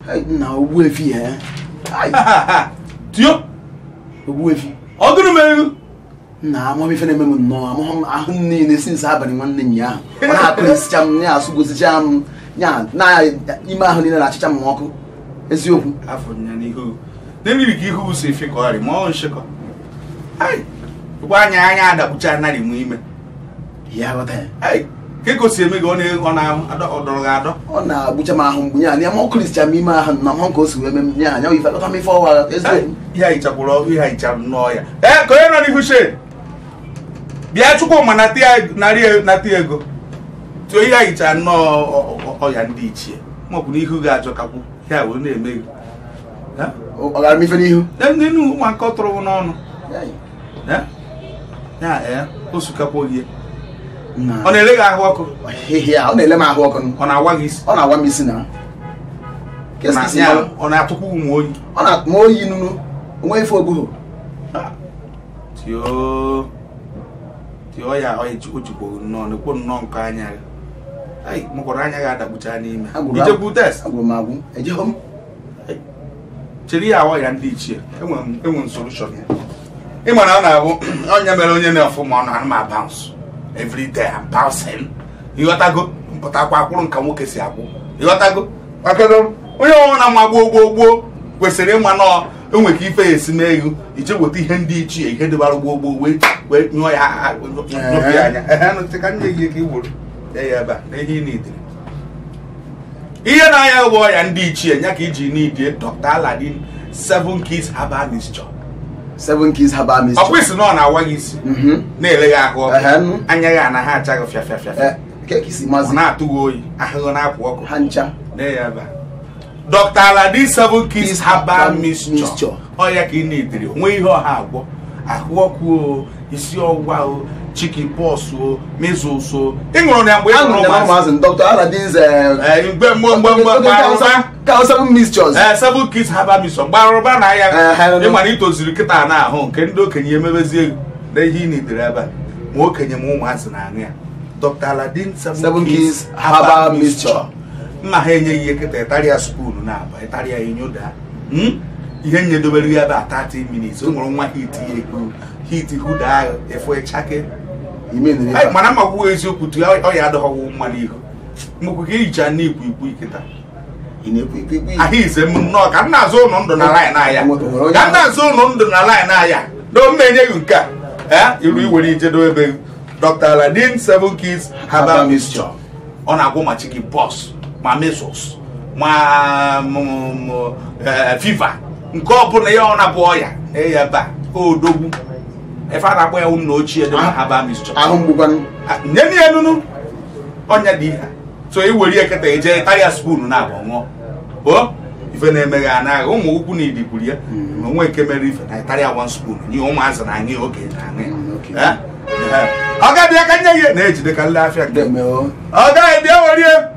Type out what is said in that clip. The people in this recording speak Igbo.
Ai, na ogbuefi eh Ai, tio ogbuefi ọ gịnị mere na amam ife na-eme m nnọọ amụghị m ahụ m niile sinsi abalị nwanne nya ahụ ọ na-akụrịsịcha m ya asụgosicha m ya na ime ahụ niile na-achịcha m ọkụ eziokwu afọ nya n'ihu n'eriri ka ihu si efekọgharị ma ọ nshịkọ ai gwa anya anya adakpucha anarị m ime ya ghọta ya ai ka ego si eme gị ọ na- ọ na-adọ ọ dọrọ gị adọ ọ na-agbụcha m ahụ mgbe ya na ma ọ kụrịsịcha m ime ahụ na mụ ka o si wee mee m ya anya ife akọta m ife ọwa eziokwu ihe a hichakwuru ọkụ ihe a hichara nnọọ ya ee ka onye nọ n'ihu shade bịa chukwuma nata ya narị nata ya ego tụọ ihe a hichara nnọọ ọ- ọ- ọya ndị ichie maọbụ na ihu ga-ajọ kakwu ya wee na-eme gị Ha? ọ gara m ife n'ihu Lee ndị nu ụmụaka ọ tụrụ n'ọnụ Ya, Ya? ya ee o sukakwa gị na ọ na-ele gị ahụ ọkụ hehe ya ọ na-ele m ahụ ọkụ ọ na-awa gị isi ọ na-agwa m isi na Ka Na- esi ya, mara? ọ na-atụkwa ụmụ oyi ọ na-atụ m oyi nunu onwe ife ogbuhu tio tio ya ọ ji- o jikwa nnọọ na-ekwo nnọọ nke anya ya ai mụkwara anya ga-adakpucha n'ime Agwụrụ ijekwu test agwụrụ m agwụ ejeghọ m chere ya awa ya ndị ichie enwere m enwere m solution ya ị mara ọ na-abụ onye mere onye na-efu ma ọ na anụma bounce every day I'm bouncing ịghọtago mpụtakwa akwụrụ nka nwoke si akwụ ịghọtago makado onye ọnwụ na mma gboo gboo gboo kwesịrị ịma nọọ enwe ka ife ya esi mee ego ije weta ihe ndị ichie ihe dịbara gboo gboo wee wee nyụọ ya a- a- nyụpụ ya anya ehe nụ, ka nye gị ka i gburu ya ya ebe a na ihe ị na-edere ihe na-anya bụ ọya ndị ichie nya ka iji n'idie Dr. Aladin seven keys herbal mixture seven keys herbal ọ mixture kwụsị na ọ na-awa gị isi Mhm. na-ele gị ahụ Ehe, ọkụ nụ. anya gị anaghị acha gị fịa fịa fịa fịa Eh, ka ka isi ọ mazi na-atụ gị oyi ahụhụ na-apụ ọkụ ha ncha na ya ebe a. Dr. Aladin seven keys Keys herbal herbal mixture mixture. ọ ya ka ị na-edere onwe ihe ọha agwọ ahụ ọkụ o isi ọwụwa o chicken pox o measles o ị ṅụrụ ya mgbe ị aṅụrụ ṅụrụ ya na ụmụazị ụmụazị Dr. Aladin's Eh, mgbe mgbe mgbe mgbe mgbe arụba ka seven mixtures ee seven kids herbal mission gbarụba na ya Ehe. ịma na itoziri kịta na ahụ nke ndị okenye emebezie ego na ihe ị na-edere ebe a ma okenye ma ụmụazị na-aṅụ ya Dr. Aladin Seven Keys Herbal Mixture. mma ha enyeghị ihe kịta ịtarịa spoon na aba ịtarịa inyoda Hmm? ihe nyedobere ya ebe a 30 minutes o nwere nwa hit ya ekwu hit huda ahụ efu ịchake ime nri Ai, mana ma gwuo eziokwu tu ọ ya adọghọwụ mma n'ihu mgbe ka ihicha n'ikwu ikwu ikịta ị na-ekwu ikwu ikwu ahụ ize m nnọọ ka m na-azụ ụlọ ndụ na line aya O nwere onye ka m na-azụ ụlọ ndụ na line aya na o menye gị nke a ee iru iwere ijedo ebe gị. Dr. Aladin seven keys herbal Herbal mixture ọ na-agwọ ma chicken pox ma measles ma m- m- eh, fever nke ọ bụla ya ọ na-abụ ọya eya ebe a odogwu efe a na-akpọ ya ụmụ ochie dị na herbal mixture ahụ mgbukwanụ nye na ya nunu ọnya dị ihe so i were eketa eje karịa spoon na agba ṅụọ o ife na-emeghe anaghị ụmụ ukwu na idi kwuru ya na onwe nke mere ife na karịa one spoon nye ụmụazị na aṅụ ya oge na aṅụ Mm, okay. ya Eh? Eh. ọ ga-abịa ka nye gị na-ejide ka nle afịa nke Deme o. ọ gaghị bịa were